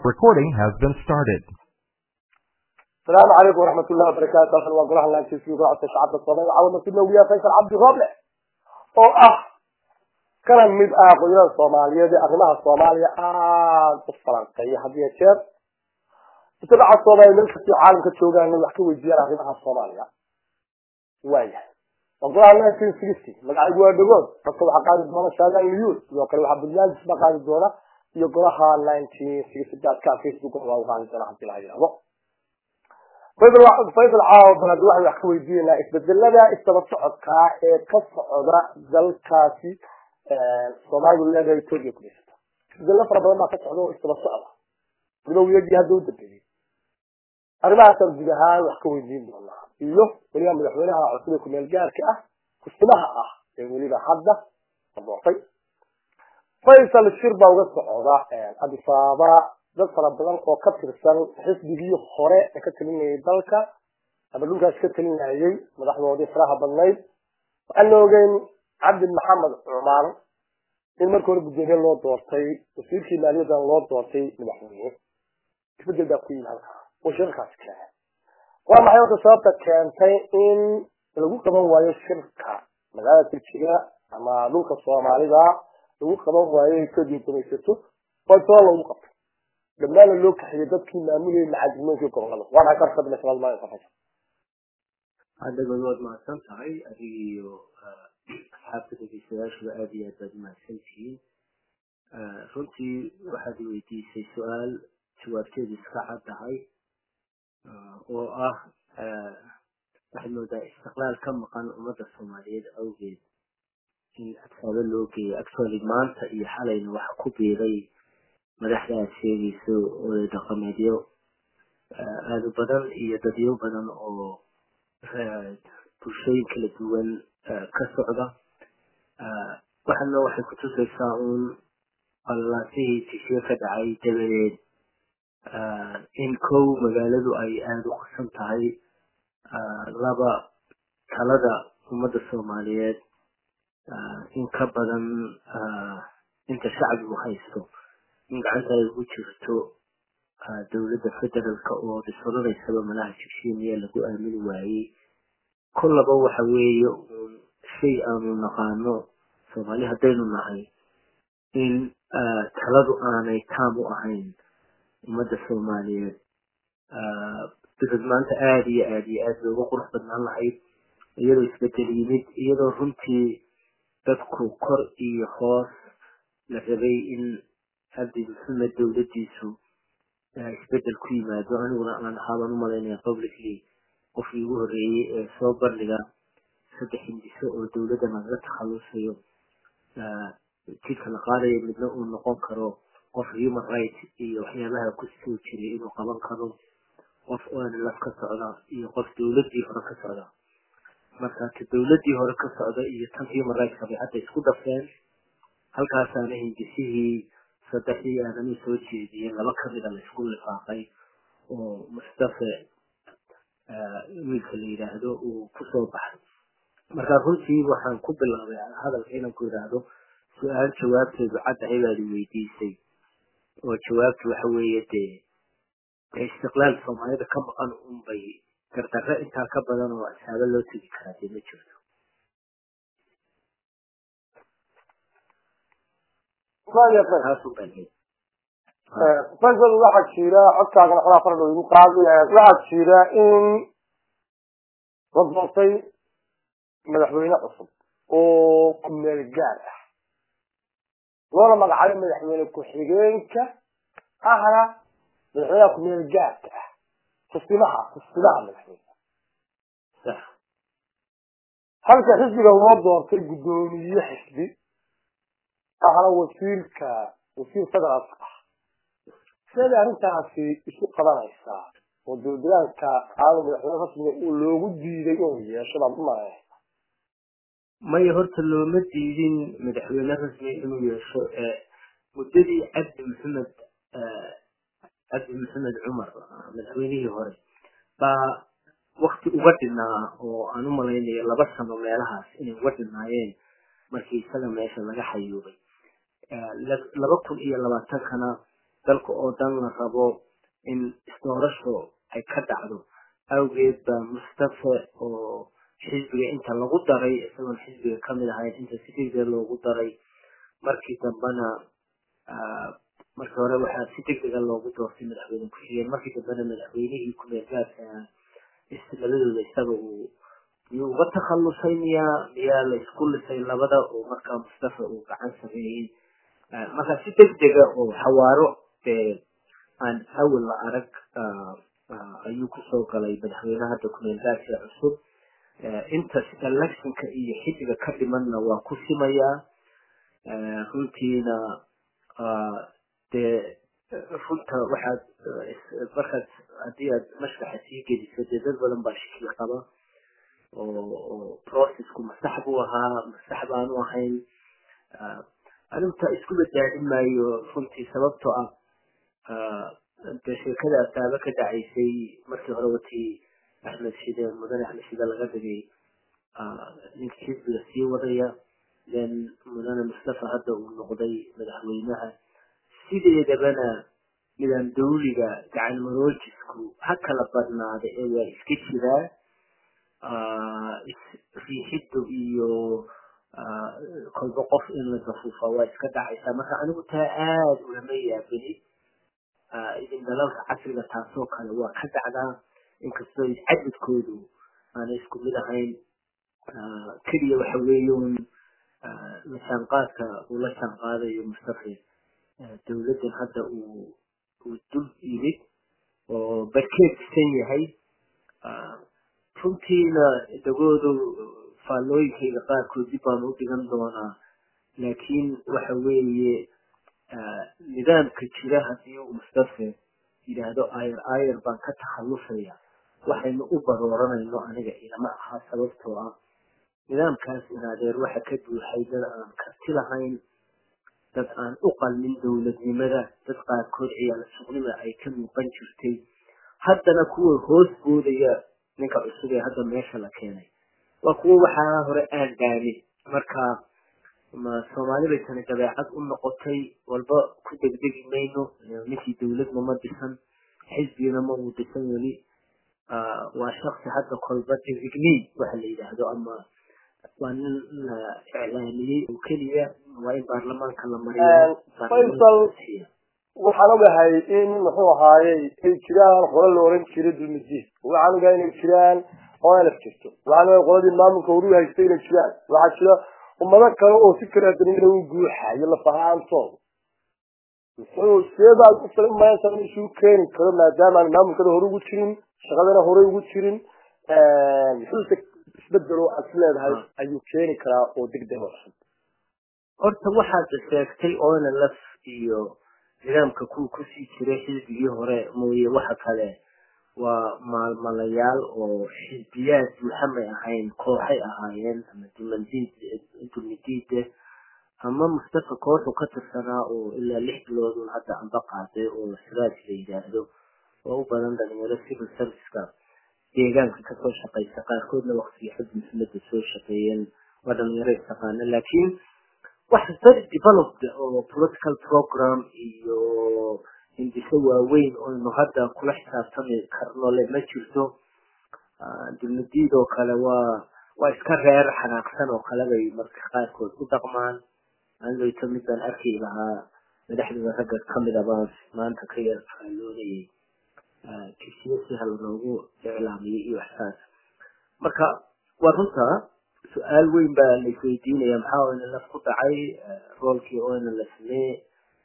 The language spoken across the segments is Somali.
Recording has been started. السلام عليكم ورحمة الله وبركاته أهلا وقرها الله تسير وعطى شعب الصبي وعاود نسيبنا ويا فيصل عبد الرابع أو أه كان مد آه قيران الصومالية دي أغناها الصومالية آه الفرنسية هذه الشير تبع الصومالية من في عالم كتشوغا إنه يحكي ويجير أغناها الصومالية وايه وقرها الله في سيستي مقعد جوا دقون فصل حقائد دونا شاغان مليون يوكل واحد بالله جسم قاعد دونا يقرها 1960 كان فيسبوك وغان دونا حتى لا يلعبه faysal faysal caawa balad waxay wax ka weydiinaynaa isbedelada isdaba socodka ee ka socda dalkaasi soomaalidu leedahay etoobiya ku dhisato isbedelo fara badan baa ka socda oo isdaba socda bilowiyadii hadda u dambeeyey arrimahaasaan guud ahaan wax ka weydiin doonaa iyo weliba madaxweynaha cusub ee kumeel gaarka ah kusimaha ah ee weliba hadda la doortay faysal shir baa uga socda adisaaba dad fara badan oo ka tirsan xisbigii hore ee ka talinayay dalka ama dhulkaas ka talinayay madaxdoodii faraha badnayd waxaan la ogeyn cabdi maxamed cumar in markii hore guddoomiye loo doortay wasiirkii maaliyaddan loo doortay madaxweyne isbedel baa ku yimi halkaa oo shirkaasi keenay waa maxay horta sababta keentay in lagu qaban waayo shirka magaalada turkiga ama dhulka soomaalida lagu qaban waayo etoobiya gumaysato oo sabab lagu qabtay dhammaana loo kaxiyay dadkii maamulayay macalimiintii gobolada waa maxay karta bilashabaad maayo qofaysa hadda godood mahadsan tahay adiga iyo asxaabta dhegeystayaashuba aada iyo aad baad umahadsan tihiin runtii waxaad weydiisay su-aal jawaabteedu iska caddahay oo ah waxaad moodaa istiqlaal ka maqan ummadda soomaaliyeed awgeed in adsaabo loo geeyo actually maanta iyo xalayna waxa ku biiray madaxdaad sheegayso oday dhaqameedyo aada u badan iyo dadyo badan oo bulshooyin kala duwan ka socda waxana waxay kutusaysaa uun qallaasihii tishiye ka dhacay dabadeed in kow magaaladu ay aada u qasan tahay laba talada ummadda soomaaliyeed in ka badan inta shacbigu haysto in gacanta ay ugu jirto dowladda federaalka oo dhisfadanaysaba malaha jibshiimiya lagu aamini waayey kollaba waxa weeye uun shay aanu naqaano soomaali haddaynu nahay in taladu aanay taam u ahayn ummadda soomaaliyeed bikad maanta aada iyo aada iyo aada looga qurux badnaan lahayd iyadoo isbedel yimid iyadoo runtii dadku kor iyo hoos la rabay in cabdi maxamed dowladdiisu isbedel ku yimaado aniguna aan ahaabaan umalaynaya publicly qofkii ugu horreeyey ee soo bandhiga saddex hindiso oo dowladda nagaga takhalusayo jidka la qaadayo midna uu noqon karo qof human right iyo waxyaabaha ku soo jiray inuu qaban karo qof onlaf ka socda iyo qof dowladdii hore ka socda marka ta dowladdii hore ka socda iyo tan human rightska bay hadda isku dhafeen halkaasaana hindisihii saddexdii aadamay soo jeediyeen laba kamida la isku lifaaqay oo mustafe wiilka la yidhaahdo uu kusoo baxay marka runtii waxaan ku bilaabay hadalka inaan ku yidhaahdo su-aal jawaabteedu caddahay baad weydiisay oo jawaabtu waxa weeye dee dee istiqlaal soomaalida ka maqan unbay gardarre intaa ka badan oo asaabo loo tegi karaa dee ma jirto taasun baan leeyahay faysal waxaa jira codkaagana xogaa fara dhow igu qaadi waxaa jira in la doortay madaxweyne cusub oo kumeel gaar ah loona magacaabay madaxweyne ku-xigeenka ahna madaxweynaha kumeel gaarka ah kusimaha kusimaha madaxweyne halka xisbiga loo doortay guddoomiye xisbi ahna wasiirka wasiir federaalka ah siday arrintaasi isu qabanaysaa oo dowladaanka aanu madaxweyne rasmiga uu loogu diiday inuu yeesho baan u malaya maya horta looma diidin madaxweyne rasmi inuu yeesho muddadii cabdi maxamed cabdi maxamed cumar madaxweynihii hore baa wakti uga dhinaa oo aan u malaynayo laba sano meelahaas inay uga dhinaayeen markii isaga meesha laga xayuubay laba kun iyo labaatankana dalka oo dhan la rabo in isdoorasho ay ka dhacdo awgeed baa mustafe oo xisbiga inta lagu daray isagoon xisbiga kamid ahayn inta si degdeg loogu daray markii dambena markii hore waxaa si degdega loogu doortay madaxweyne ku-xigeen markii dambena madaxweynihii ku-meel gaarka labadooda isaga uu miyuu uga takhalusay miyaa miyaa la isku lisay labada oo markaa mustafa uu gacan sameeyey marka si degdega oo xawaaro aan awal la arag ayuu kusoo galay madaxweyne hadda ku-meel gaarka cusub inta electionka iyo xilliga ka dhimanna waa ku simayaa runtiina dee runta waxaad markaad haddii aad mashraxa sii geliso dee dad badan baa shaki qaba oo processku masax buu ahaa masax baanu ahayn arinta isku badbaadin maayo runtii sababtoo ah dee sheekada asaaba ka dhacaysay markii hore watii axmed shide mudane axmed shide laga dhigay ninka xisbiga sii wadaya then mudane mustafa hadda uu noqday madaxweynaha sideedabana nidaam dawliga gacan maroojisku ha kala badnaada ee waa iska jiraa riixiddu iyo kolba qof in la dafuufa waa iska dhacaysaa marka anigu taa aada ulama yaabini idin dalalka casriga taasoo kale waa ka dhacdaa inkastoo cadadkoodu aanay isku mid ahayn keliya waxa weeyun la jaanqaadka uu la jaanqaadayo mustafe dawladdan hadda uu uu dul yimid oo barkeed disan yahay runtiina dagoodu faallooyinkayga qaarkood dib baan u dhigan doonaa laakiin waxa weeye nidaamka jira haddii uu mustafe yidhaahdo ayar ayar baan ka takhallusaya waxaynu u barooranayno aniga ilama aha sababtoo ah nidaamkaas inaadeer waxa ka buuxay dad aan karti lahayn dad aan u qalmin dowladnimada dad qaarkood ciyaal suqnima ay ka muuqan jirtay haddana kuwa hoos boodaya ninka cusub ee hadda meesha la keenay waa kuwo waxaa hore aan dhaamin marka ma soomaali bay tani dabeecad u noqotay walba ku degdegi mayno ninkii dowladna ma dhisan xisbigana ma uu dhisan weli waa shaksi hadda kolba designate waxa la yidhaahdo ama waa nin la iclaamiyey oo keliya waa in baarlamaanka la mariyo faysal waxaan ogahay in muxuu ahaayey ay jiraan qolo la oran jiray dulmidiin waxaan ogahay inay jiraan onlf jirto waxaan ogahay qoladii maamulka horu haystay inay jiraan waxaa jira ummado kale oo si kala danina u guuxayo lafahaantooda muxuu seebaad u maanta in isugu keeni karo maadaama aan maamulkada hore ugu jirin shaqadana horey ugu jirin muxuuse isbedelo aad is leedahay ayuu keeni karaa oo degdeg oo cusub horta waxaad sheegtay onlf iyo nidaamka kuwa kusii jiray xisbigii hore mooye waxa kale waa maalmalayaal oo xisbiyaad buuxamay ahayn kooxay ahaayeen ama dumidiide ama mustafa kooxu ka tirsanaa oo ilaa lix bilood hadda amba qaaday oo siraaj la yidhaahdo oo u badan dhalinyaro civil serviceka deegaanka kasoo shaqaysa qaarkoodna waktigii xub muxameda soo shaqeeyeen waa dhalinyaro istaqaana laakiin wax very developed oo political program iyo hindiso waaweyn oynu hadda kula xisaabtami karno le ma jirto dulmadiid oo kale waa waa iska reer xanaaqsan oo kale bay marka qaarkood u dhaqmaan anigayto mid baan arki lahaa madaxdooda ragga kamid a baan maanta ka yar faalloonayay kisiyo si hal loogu iclaamiyey iyo waxsaas marka waa runta su-aal weyn baa la isweydiinaya maxaa onlf ku dhacay roolkii onl samee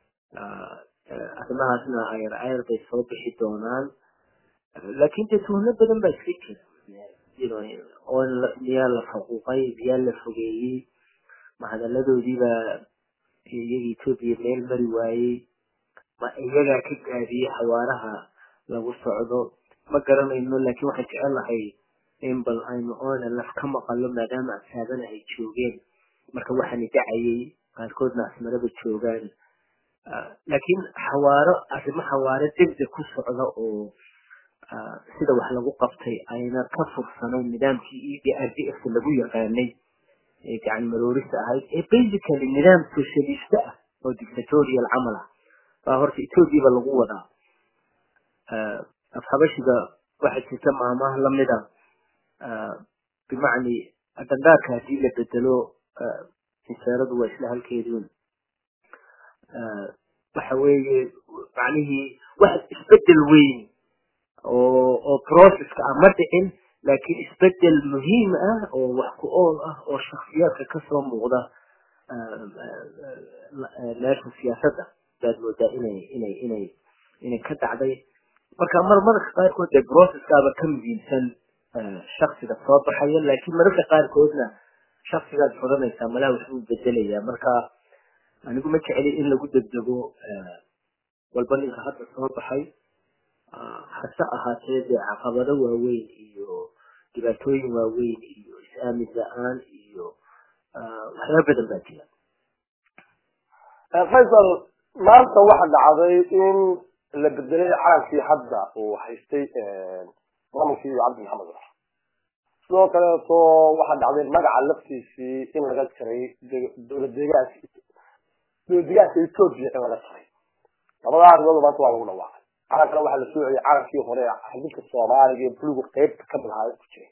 arrimahaasna ayar ayar bay soo bixi doonaan laakin dee tuhno badan baa iska jira miyaa la faquuqay miyaa la fogeeyey mahadaladoodiibaa iyaga etoobiya meel mari waayey ma iyagaa ka gaadiyey xawaaraha lagu socdo ma garanayno laakiin waxaan jecel lahay in bal aynu onlf ka maqalo maadaama asaabana ay joogeen marka waxaana dhacayay qaarkoodna asmaraba joogaan laakiin xawaaro arrimo xawaaro degdeg ku socda oo sida wax lagu qabtay ayna ka fursanayn nidaamkii e d r d f lagu yaqaanay ee gacan maroorista ahayd ee basically nidaam socialista ah oo dictatorial camal ah baa horta ethoobiaba lagu wadaa afhabashiga waxaa jirta maamaha lamida bimacni dandaarka haddii la bedelo inseeradu waa isla halkeedun waxa weeye macnihii wax isbedel weyn oo oo processka ah ma dhicin laakiin isbedel muhiim ah oo wax ku ool ah oo shaksiyaadka kasoo muuqda meesha siyaasadda baad moodaa inay inay inay inay ka dhacday marka mar mararka qaarkood dee processkaaba ka muhiimsan shaksiga soo baxaya laakiin mararka qaarkoodna shaksigaad furanaysaa malaa waxbuu bedelayaa marka anigu ma jeceli in lagu degdego walba ninka hadda soo baxay hase ahaatee dee caqabado waaweyn iyo dhibaatooyin waaweyn iyo is-aamin la-aan iyo waxyaaba badan baa jira faysal maanta waxa dhacday in la bedelay calankii hadda uu haystay maamulkii cabdi maxamed cumar sidoo kaleeto waxaa dhacday magaca laftiisii in laga jaray dowlad deegaanka dowlad deegaanka etoobiya in laga jaray labadaa arrimood maanta waa lagu dhawaaqay calankana waxaa la soo celiyay calankii hore xididka soomaaliga ee buluga qeybta kamid ahaa ku jiray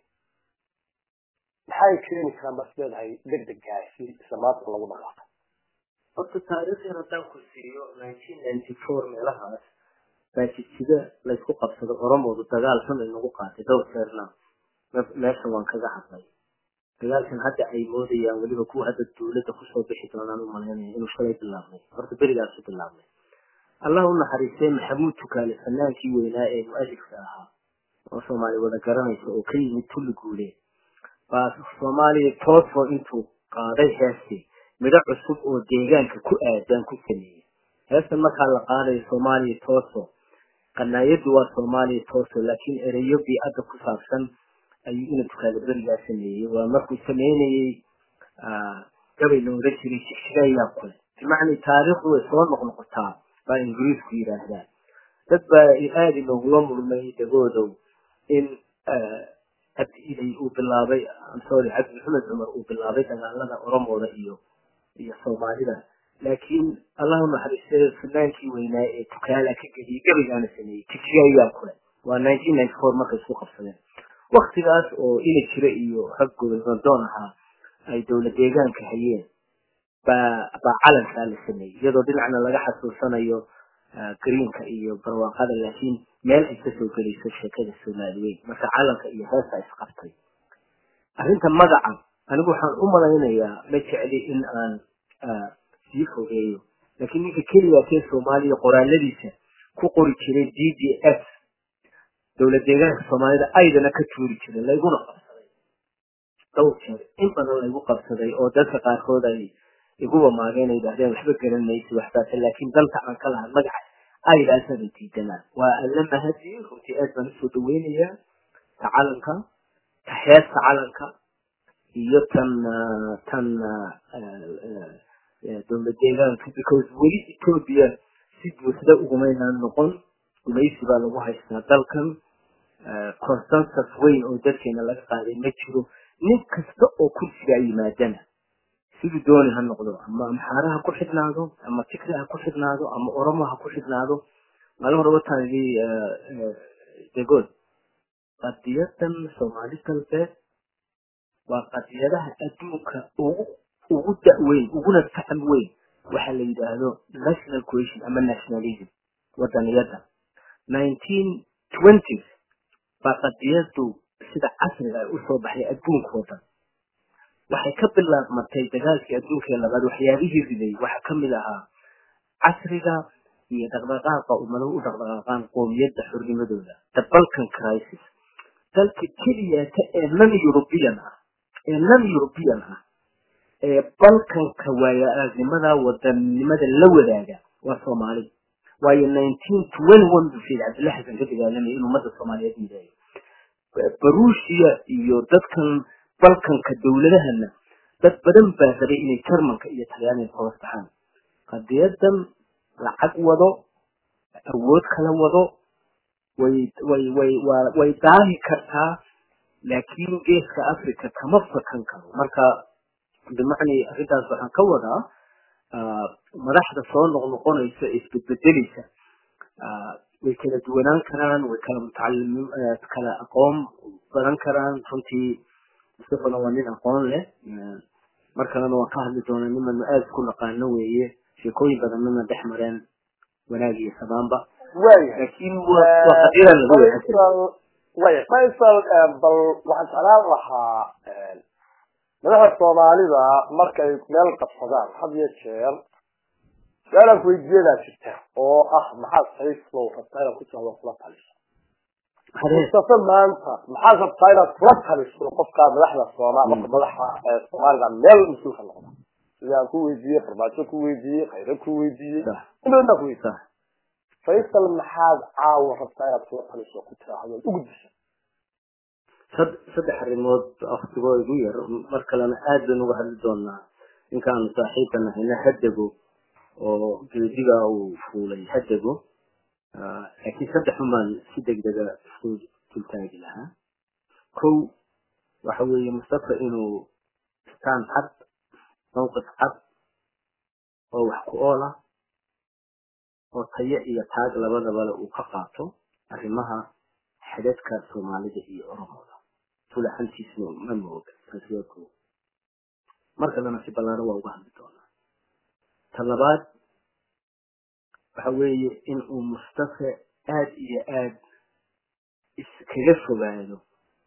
maxay keeni karaan bas leedahay degdegaasi isla maanta lagu dhawaaqay horta taariikhdan haddaan ku siiyo nineteen ninety four meelahaas baajidjida laysku qabsado oromoodu dagaal xun inagu qaatay dhowr jeerna meesha waan kaga hadlay dagaalkan hadda ay moodayaan weliba kuwa hadda dawladda kusoo bixi doonaan u malaynaya inuu shalay bilaabmay horta berigaasu bilaabmay allah u naxariistay maxamuud tukaale fanaankii weynaa ee mu-alifka ahaa oo soomaali wada garanaysa oo ka yimid tulli guulee baa soomaaliya toosoo intuu qaaday heestii midho cusub oo deegaanka ku aadan ku sameeyey heestan markaa la qaadayo soomaaliya tooso qanaayadu waa soomaaliya tooso laakiin ereyo bii-adda ku saabsan ayuu ina tukaale berigaa sameeyey waa markuu sameynayey gabay looga jiray shigshigaayaa kule bimacnii taariikhdu way soo noqnoqotaa baa ingiriisku yidhaahdaa dad baa aada inoogula murmay dhagoodow in cabdi ilay uu bilaabay sorry cabdi maxamed cumar uu bilaabay dagaalada oromooda iyo iyo soomaalida laakiin allahu naxariistay fanaankii weynaa ee tukaala ka geliyay gabaygaana sameeyey tigshigaayaa kule waa nineteen ninety four markay isku qabsadeen waktigaas oo ina jira iyo rag gobernadon ahaa ay dowlad deegaanka hayeen baa baa calankaa la sameeyey iyadoo dhinacna laga xasuusanayo greenka iyo barwaaqada laakiin meel ay kasoo gelayso sheekada soomaaliyeed marka calanka iyo heesa isqabtay arrinta magaca anigu waxaan u malaynayaa ma jecli in aan sii fogeeyo laakiin ninka keliya kee soomaaliya qoraaladiisa ku qori jiray d d s dowlad deegaanka soomaalida aydana ka tuuri jiray layguna qabsaday dhowr jeer in badan laygu qabsaday oo dadka qaarkood ay iguba maageen ay yidhahdeen waxba garan maysi waxbaase laakiin dalka aan ka lahaa magaca aydaasabay diidanaan waa alla mahadiyo runtii aad baan usoo dhaweynayaa ta calanka ta heesta calanka iyo tan tan dowlad deegaanka because weli etoobiya si buuxda ugumaynaan noqon gumaysi baa lagu haystaa dalkan consensus weyn oo dadkeena laga qaaday ma jiro nin kasta oo kursigaa yimaadana siduu dooni ha noqdo ama amxaara ha ku xidhnaado ama tigre ha ku xidhnaado ama oromo ha ku xidhnaado maalin hore wataan idhi degood qadiyadan soomaali galbeed waa qadiyadaha adduunka ugu ugu da-weyn uguna faham weyn waxa la yidhaahdo national cohesion ama nationalism wadaniyada nineteen twenties baa qadiyadu sida casriga ay usoo baxay adduunkao dhan waxay ka bilaabmatay dagaalkii adduunka ee labaad waxyaabihii riday waxaa kamid ahaa casriga iyo dhaqdhaqaaqa ummado u dhaqdhaqaaqaan qoomiyadda xornimadooda the balkan crisis dalka keliyata ee non european ah ee non european ah ee balkanka waaya aragnimada wadanimada la wadaaga waa soomaali waayo nineteen twenty one buu sayid cabdilla xasan ka dagaalamaya in ummadda soomaaliyeed midaayo baruusiya iyo dadkan balkanka dowladahana dad badan baa rabay inay jarmanka iyo talyaaniga ka hoos baxaan qadiyadan lacag wado awood kala wado way way way wa way daahi kartaa laakiin geeska africa kama fakan karo marka bimacnii arrintaas waxaan ka wadaa madaxda soo noqnoqonaysa isbedbedeleysa way kala duwanaan karaan way kala mutacalim kala aqoon badan karaan runtii mustafana waa nin aqoon leh mar kalena waan ka hadli doonaa nimanu aada isku naqaano weeye sheekooyin badanana dhex mareen wanaag iyo samaanba laakiin waa qadiran lagu waya faysal bal waxaan jeclaan lahaa madaxda soomaalida markay meel qabsadaan had iyo jeer su-aalaan kuweydiiyadaa jirta oo ah maxaad sayflow rabtaa inaad ku jahdo kula taliso mustafa maanta maxaad rabtaa inaad kula taliso qofkaa madaxda sooma qofka madaxa soomaalida meel mas-uulka noqda sida aan ku weydiiyey farmaajo ku weydiiyey khayro ku weydiiyey indoodnaa ku weydiiyey faysal maxaad caawa rabtaa inaad kula taliso ku tiraahdo u gudbisa saddex arrimood waktigoo igu yar mar kalena aad baynu uga hadli doonaa ninkaanu saaxiibka nahayna hadego oo geediga uu fuulay hadego laakiin saddexun baan si degdega isku dultaagi lahaa kow waxa weeye mustafa inuu istaan cad mawqif cad oo wax ku ool ah oo tayo iyo taag labadabale uu ka qaato arrimaha xidadka soomaalida iyo oromooda fulaxantiisna ma mooga taasi waa kow mar kalena si ballaaro waa uga hadli doonaa ta labaad waxa weeye in uu mustafa aad iyo aad iskaga fogaado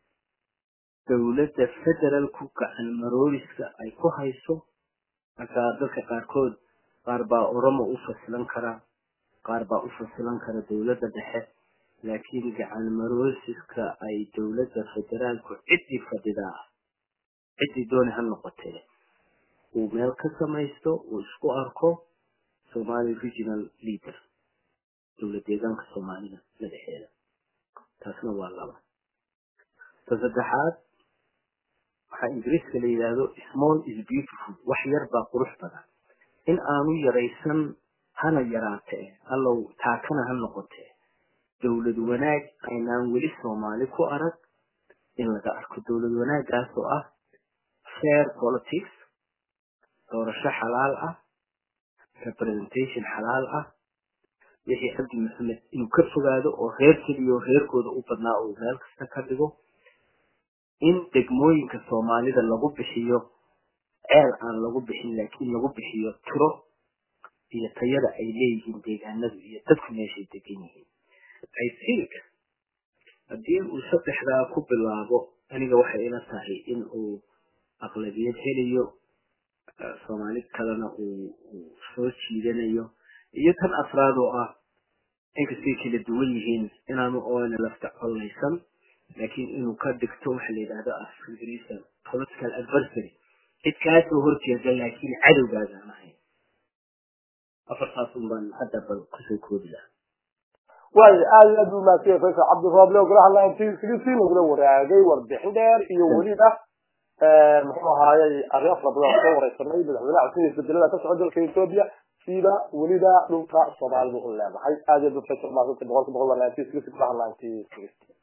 dowladda federalku gacan marooriska ay ku hayso markaa dadka qaarkood qaar baa oromo u fasilan karaa qaar baa u fasilan kara dowladda dhexe laakiin gacan marooriska ay dowladda federaalku ciddii fadhidaa ciddii dooni ha noqotee uu meel ka samaysto uu isku arko somali regional leader dowlad deegaanka soomaalida madaxeeda taasna waa laba ta saddexaad waxaa ingiriiska la yidhaahdo small is beautiful wax yar baa qurux badan in aanu yaraysan hana yaraatee allow taakana ha noqotee dowlad wanaag aynaan weli soomaali ku arag in laga arko dowlad wanaaggaas oo ah fair politics doorasho xalaal ah representation xalaal ah wixii cabdi maxamed inuu ka fogaado oo reer keliyo reerkooda u badnaa uu meel kasta ka dhigo in degmooyinka soomaalida lagu bixiyo ceel aan lagu bixin laakiin lagu bixiyo tiro iyo tayada ay leeyihiin deegaanadu iyo dadku meeshay degan yihiin i think haddii uu saddexdaa ku bilaabo aniga waxay ila tahay in uu aqlabiyad helayo soomaali kalena uu soo jiidanayo iyo tan afraad oo ah inkastay kala duwan yihiin inaanu oona lafta collaysan laakiin inuu ka dhigto waxa la yidhahdo afgriisa political adversary cid kaasoo horjeeda laakiin cadowgaadaan ahayn afartaas un baan hadda bal kusoo koobi lahaa waayo aad iyo aad buu mahadsanya faysal cabdirooble golaha nineteen nagula waraagay warbixin dheer iyo weliba muxuu ahaayey arrin afar badan soo wareysanay madaxweynaha cusub iyo isbedelada ka socda dalka ethiopia sida weliba dhulka soomaalidu u leedahay aad iyo aad buu faysal mahadsantay boqolka boqol waa nineteen golaha nineteen